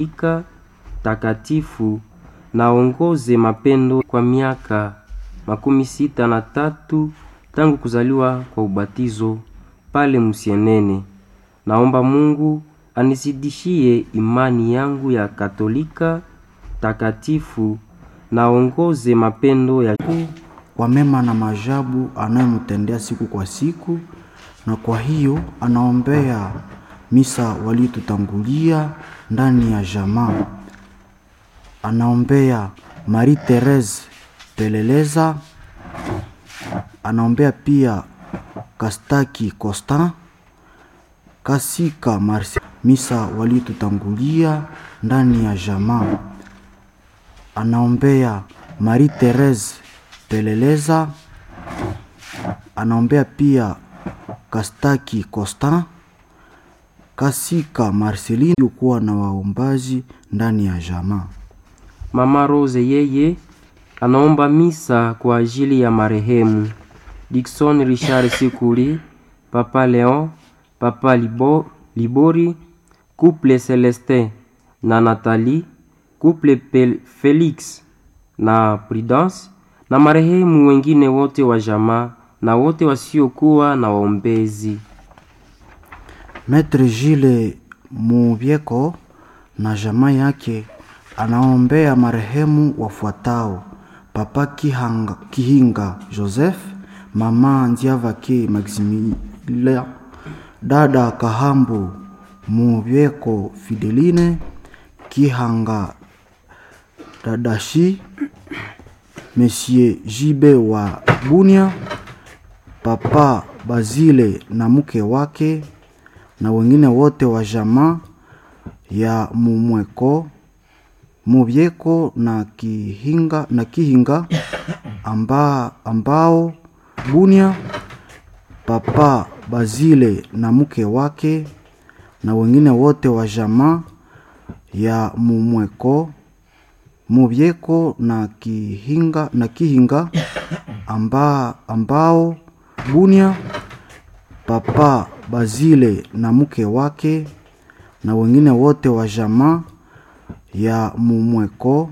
Ika takatifu naongoze mapendo kwa miaka makumi sita na tatu tangu kuzaliwa kwa ubatizo pale Musienene. Naomba Mungu anizidishie imani yangu ya Katolika takatifu naongoze mapendo ya kwa mema na maajabu anayomtendea siku kwa siku, na kwa hiyo anaombea misa walitutangulia ndani ya jamaa. Anaombea Marie Therese Peleleza, anaombea pia Kastaki Constant, Kasika Marcia, misa walitutangulia ndani ya jamaa. Anaombea Marie Therese Peleleza, anaombea pia Kastaki Constant, Kasika Marceline kuwa na waombaji ndani ya jamaa. Mama Rose yeye anaomba misa kwa ajili ya marehemu Dickson Richard Sikuli, Papa Leon, Papa Libo, Libori, Couple Celestin na Nathalie, Couple Pel Felix na Prudence na marehemu wengine wote wa jamaa na wote wasiokuwa na waombezi. Maitre Gilles Mubyeko na jamaa yake anaombea marehemu wafuatao: Papa Kihanga, Kihinga Joseph, Mama Ndiavake Maximilien, Dada Kahambu Mubyeko Fideline, Kihanga Dadashi, Monsieur Jibe wa Bunia, Papa Bazile na mke wake na wengine wote wa jamaa ya Mumweko Mubyeko na Kihinga, na Kihinga amba, ambao Bunia, Papa Bazile na mke wake na wengine wote wa jamaa ya Mumweko Mubyeko na Kihinga, na Kihinga amba, ambao Bunia, Papa Bazile na mke wake na wengine wote wa jamaa ya Mumweko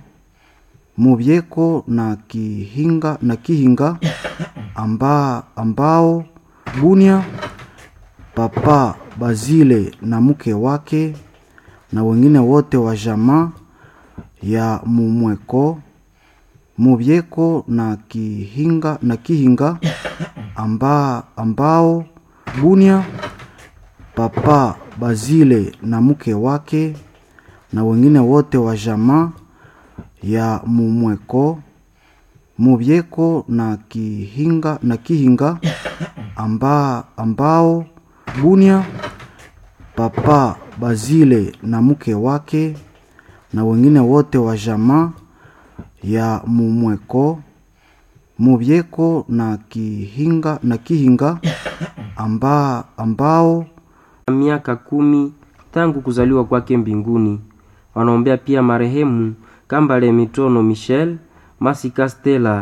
Mubyeko na Kihinga, na Kihinga amba, ambao Bunia, Papa Bazile na mke wake na wengine wote wa jamaa ya Mumweko Mubyeko na Kihinga, na Kihinga amba, ambao Bunia, Papa Bazile na mke wake na wengine wote wa jamaa ya Mumweko Mubyeko na Kihinga, na Kihinga amba, ambao Bunia, Papa Bazile na mke wake na wengine wote wa jamaa ya Mumweko Mubyeko na Kihinga, na Kihinga amba, ambao miaka kumi tangu kuzaliwa kwake mbinguni. Wanaombea pia marehemu Kambale Mitono Michel, Masika Stella,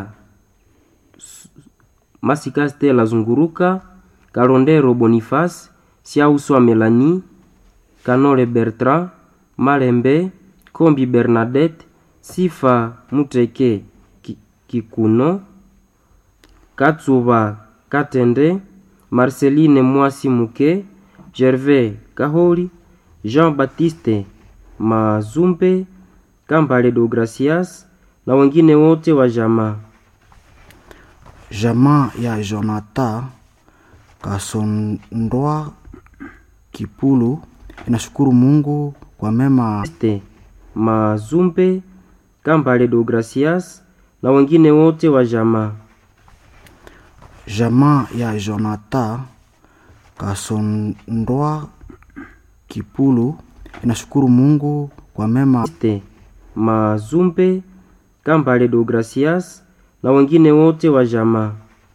Masika Stella Zunguruka, Kalondero Boniface, Siauswa Melanie, Kanole Bertrand, Malembe, Kombi Bernadette, Sifa Muteke Kikuno, Katsuba Katende, Marceline Mwasi Muke, Gervais Kaholi, Jean-Baptiste Mazumbe, Kambale Deogracias na wengine wote wa jamaa. Jamaa ya Jonathan Kasondoa Kipulu inashukuru Mungu kwa mema Este Mazumbe, Kambale Deogracias na wengine wote wa jamaa. Jamaa ya Jonathan Kasondoa Kipulu inashukuru Mungu kwa mema Este Mazumbe, Kambale Deogracias na wengine wote wa jamaa.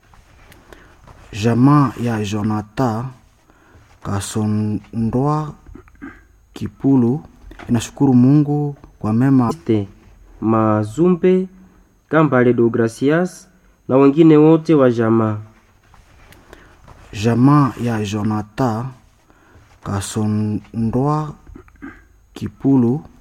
Jamaa ya Jonathan Kasondoa Kipulu inashukuru Mungu kwa mema Este Mazumbe, Kambale Deogracias na wengine wote wa jamaa. Jamaa ya Jonathan Kasondoa Kipulu